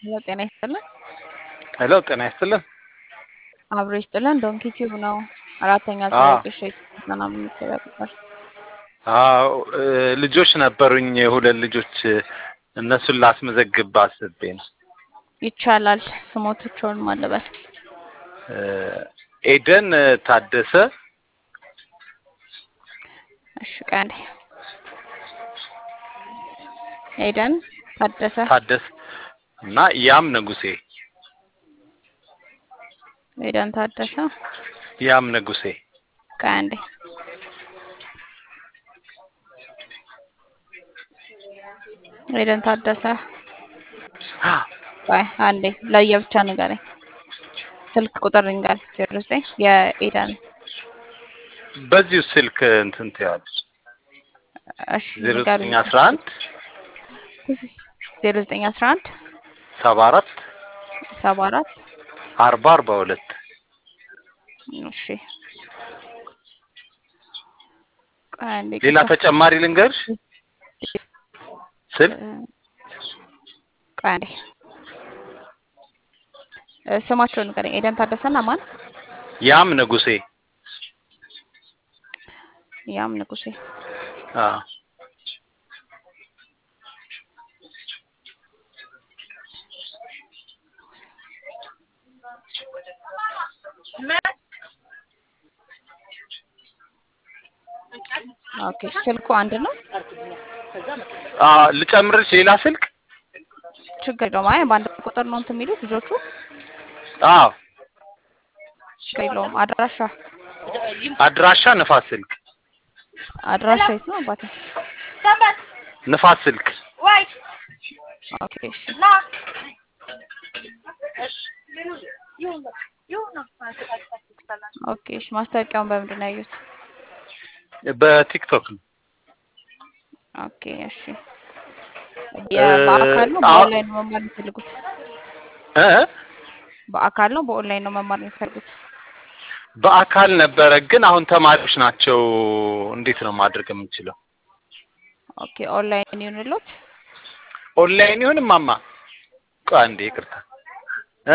ሄሎ ጤና ይስጥልን። ሄሎ ጤና ይስጥልን። አብሮ ይስጥልን። ዶንኪ ቲዩብ ነው። አራተኛ ዙር አዎ የቅሾች ስልጠና የምንተዳደር አዎ እ፣ ልጆች ነበሩኝ ሁለት ልጆች እነሱን ላስመዘግብ አስቤ ነው። ይቻላል። ስሞቶቹን ማለበል እ፣ ኤደን ታደሰ እሺ፣ ቀንዴ ኤደን ታደሰ ታደሰ እና ያም ንጉሴ ኤደን ታደሰ ያም ንጉሴ ቀንዴ ኤደን ታደሰ ቆይ አንዴ ለየብቻ ንገረኝ። ስልክ ቁጥር ንገረኝ። ዜሮ ዘጠኝ የኤደን በዚሁ ስልክ እንትን ትያለች እሺ ዜሮ ንገሩኝ። ዘጠኝ አስራ አንድ ዜሮ ዘጠኝ አስራ አንድ ሰባ አራት ሰባ አራት አርባ አርባ ሁለት እሺ ቆይ አንዴ ሌላ ቅርታ ተጨማሪ ልንገርሽ ስልክ ቆይ አንዴ እ፣ ስማቸውን ንገረኝ። ኤደን ታደሰና ማን? ያም ንጉሴ ያም ንጉሴ። አዎ ኦኬ ስልኩ አንድ ነው። አዎ ልጨምርሽ ሌላ ስልክ ችግር የለውም። አይ በአንድ ቁጥር ነው እንትን የሚሉት ልጆቹ። አዎ ችግር የለውም። አድራሻ አድራሻ ንፋስ ስልክ አድራሻ የት ነው አባቴ? ንፋስ ስልክ ኦኬ እሺ ኦኬ እሺ። ማስታወቂያውን በምንድን ነው ያዩት? በቲክቶክ ነው ኦኬ እሺ። እ፣ የ- በአካል ነው አዎ በኦንላይን ነው መማር የሚፈልጉት? እ በአካል ነው በኦንላይን ነው መማር የሚፈልጉት? በአካል ነበረ ግን አሁን ተማሪዎች ናቸው። እንዴት ነው ማድረግ የምንችለው? ኦኬ ኦንላይን ይሁንልዎት። ኦንላይን ይሁን ማማ? ቆይ አንዴ ይቅርታ እ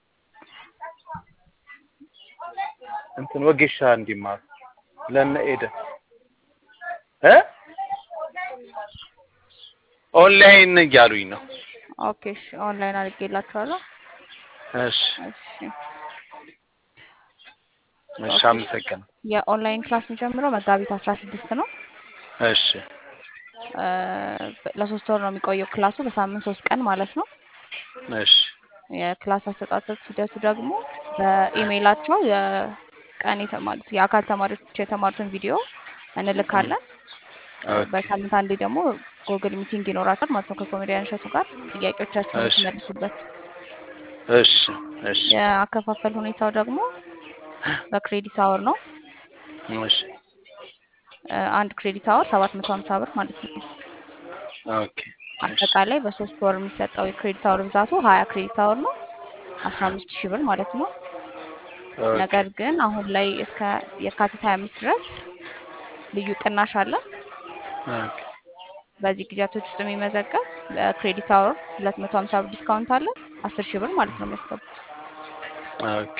እንትን ወጌሻ እንዲማሩ ለነ ኤደ እ ኦንላይን እያሉኝ ነው። ኦኬ እሺ። ኦንላይን አድርጌላችኋለሁ። እሺ እሺ እሺ፣ ኦኬ። አመሰግናለሁ። የኦንላይን ክላስ የሚጀምረው መጋቢት አስራ ስድስት ነው። እሺ እ፣ ለሶስት ወር ነው የሚቆየው ክላሱ በሳምንት ሶስት ቀን ማለት ነው። እሺ የክላስ አሰጣጠት ሂደቱ ደግሞ በኢሜይላቸው የቀን የተማሩት የአካል ተማሪዎች የተማሩትን ቪዲዮ እንልካለን። እ፣ ኦኬ በሳምንት አንዴ ደግሞ ጉግል ሚቲንግ ይኖራቸዋል ማለት ነው ከኮሜዲያን እሸቱ ጋር ጥያቄዎቻቸውን እሺ የሚመልሱበት። እሺ እሺ የአከፋፈል ሁኔታው ደግሞ በክሬዲት አወር ነው። እሺ እ፣ አንድ ክሬዲት አወር ሰባት መቶ ሀምሳ ብር ማለት ነው። ኦኬ እሺ አጠቃላይ በሶስት ወር የሚሰጠው የክሬዲት አወር ብዛቱ ሀያ ክሬዲት አወር ነው። አስራ አምስት ሺህ ብር ማለት ነው። ኦኬ ነገር ግን አሁን ላይ እስከ የካቲት ሀያ አምስት ድረስ ልዩ ቅናሽ አለ። ኦኬ በዚህ ጊዜያቶች ውስጥ የሚመዘገብ በክሬዲት አወር ሁለት መቶ ሀምሳ ብር ዲስካውንት አለ። አስር ሺህ ብር ማለት ነው የሚያስገቡት። ኦኬ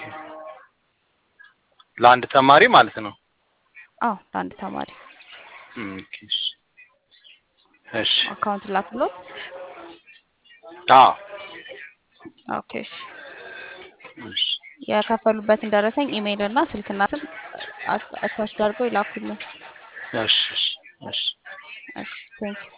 ለአንድ ተማሪ ማለት ነው። አዎ ለአንድ ተማሪ ኦኬ እሺ እሺ አካውንት ላክሎት። አዎ ኦኬ እሺ። እሺ የከፈሉበትን ደረሰኝ ኢሜይል እና ስልክና ስም አታች አድርገው ይላኩልን። እሺ እሺ እሺ እሺ ቴንክ